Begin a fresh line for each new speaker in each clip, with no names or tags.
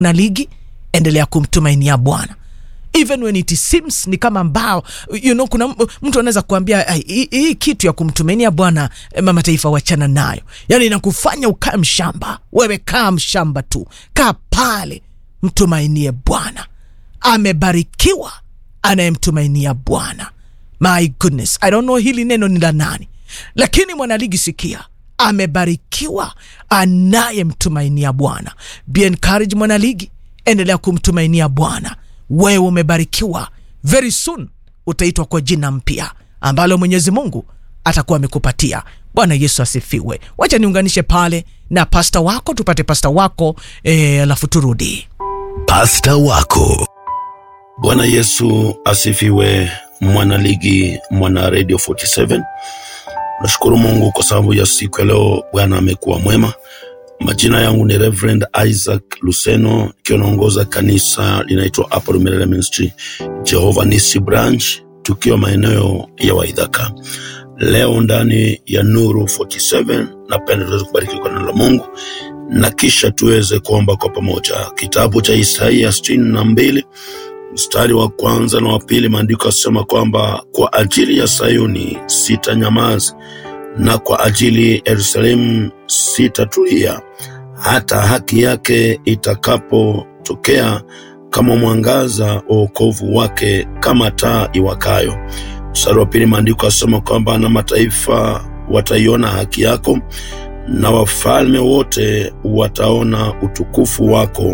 na ligi endelea kumtumainia bwana even when it seems ni kama mbao you know, kuna m- mtu anaweza kuambia "Ai, hii hii kitu ya kumtumainia bwana eh, mama taifa wachana nayo yani inakufanya ukae mshamba wewe kaa mshamba tu kaa pale mtumainie bwana amebarikiwa anayemtumainia bwana my goodness i don't know hili neno ni la nani lakini mwanaligi sikia amebarikiwa anayemtumainia bwana be encouraged mwanaligi endelea kumtumainia bwana wewe umebarikiwa very soon utaitwa kwa jina mpya ambalo mwenyezi mungu atakuwa amekupatia bwana yesu asifiwe wacha niunganishe pale na pasta wako tupate pasta wako eh, alafu turudi
pasta wako
Bwana Yesu asifiwe, mwanaligi, mwana Radio 47. Nashukuru Mungu kwa sababu ya siku ya leo. Bwana amekuwa mwema. Majina yangu ni Reverend Isaac Luseno, ikiwa naongoza kanisa linaitwa Apple Milele Ministry Jehovah Nisi Branch, tukiwa maeneo ya Waidhaka. Leo ndani ya Nuru 47, napenda tuweze kubarikiwa kwa neno la Mungu na kisha tuweze kuomba kwa pamoja. Kitabu cha Isaia 62 mstari wa kwanza na wa pili, maandiko yasema kwamba kwa ajili ya Sayuni sitanyamaza, na kwa ajili ya Yerusalemu sitatulia, hata haki yake itakapotokea kama mwangaza wa wokovu wake, kama taa iwakayo. Mstari wa pili, maandiko yasema kwamba na mataifa wataiona haki yako, na wafalme wote wataona utukufu wako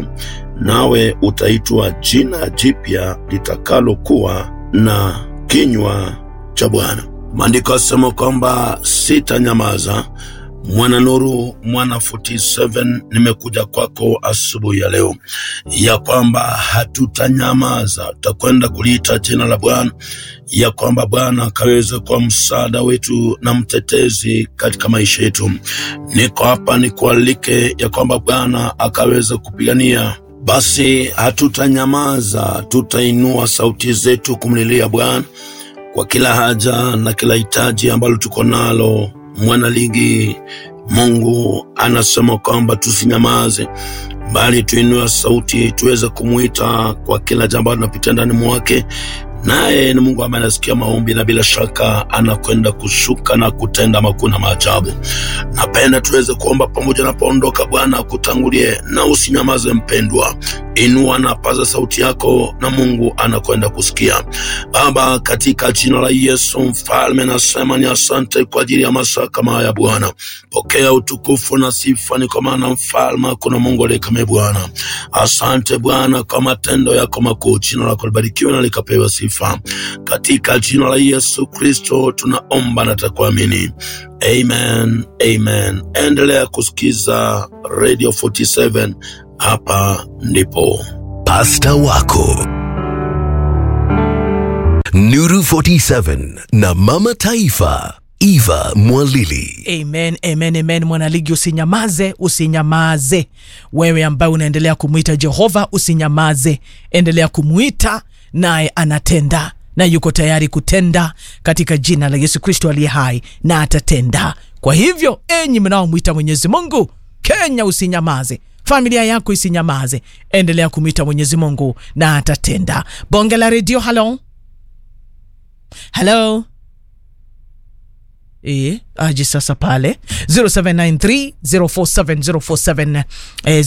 nawe utaitwa jina jipya litakalokuwa na kinywa cha Bwana. Maandiko yasema kwamba sitanyamaza. Mwana Nuru, mwana 47, nimekuja kwako asubuhi ya leo ya kwamba hatutanyamaza, tutakwenda kuliita jina la Bwana, ya kwamba Bwana akaweze kuwa msaada wetu na mtetezi katika maisha yetu. Niko hapa nikualike ya kwamba Bwana akaweze kupigania basi hatutanyamaza, tutainua sauti zetu kumlilia Bwana kwa kila haja na kila hitaji ambalo tuko nalo. Mwanaligi, Mungu anasema kwamba tusinyamaze, bali tuinue sauti tuweze kumwita kwa kila jambo tunapitia ndani mwake naye ni Mungu ambaye anasikia maombi na bila shaka anakwenda kushuka na kutenda makuu na maajabu. Napenda tuweze kuomba pamoja napoondoka. Bwana akutangulie na usinyamaze, mpendwa, inua na paza sauti yako na Mungu anakwenda kusikia. Baba, katika jina la Yesu Mfalme, nasema ni asante kwa ajili ya masaa kama haya Bwana. Pokea utukufu na sifa, ni kwa maana Mfalme kuna Mungu aliye kama Bwana. Asante Bwana kwa matendo yako makuu, jina lako libarikiwe na likapewa sifa katika jina la Yesu Kristo tunaomba na takuamini, amen, amen. Endelea kusikiza Radio 47, hapa ndipo
pasta wako Nuru 47 na mama taifa Eva Mwalili.
amen amen amen mwanaligi usinyamaze usinyamaze wewe ambaye unaendelea kumwita jehova usinyamaze endelea kumwita naye anatenda na yuko tayari kutenda katika jina la yesu kristo aliye hai na atatenda kwa hivyo enyi mnaomwita mwenyezi mungu kenya usinyamaze familia yako isinyamaze endelea kumwita mwenyezi mungu na atatenda bonge la redio halo halo E, aje sasa pale 0793047047 eh,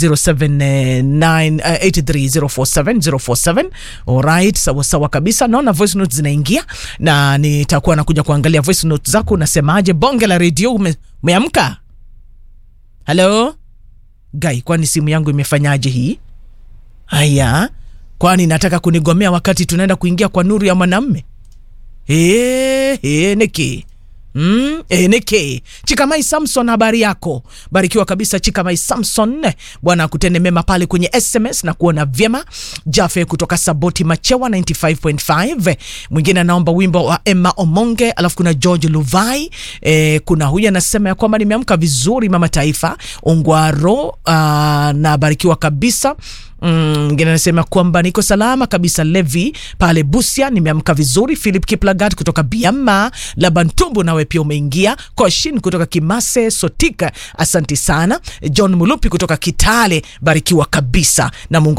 0783047047 alright sawa sawa kabisa naona voice notes zinaingia na nitakuwa nakuja kuangalia voice notes zako unasemaje bonge la redio ume, umeamka halo gai kwani simu yangu imefanyaje hii haya kwani nataka kunigomea wakati tunaenda kuingia kwa nuru ya mwanamme Eh, eh, niki Mm, eneke chikamai samson habari yako barikiwa kabisa chikamai samson bwana akutende mema pale kwenye sms na kuona vyema jafe kutoka saboti machewa 95.5 mwingine anaomba wimbo wa emma omonge alafu kuna george luvai e, kuna huyu anasema ya kwamba nimeamka vizuri mama taifa ungwaro uh, na barikiwa kabisa mwingine anasema kwamba niko salama kabisa levi pale busia nimeamka vizuri philip kiplagat kutoka biama labantumbu nawe pia umeingia koshin kutoka kimase sotika asanti sana john mulupi kutoka kitale barikiwa kabisa na mungu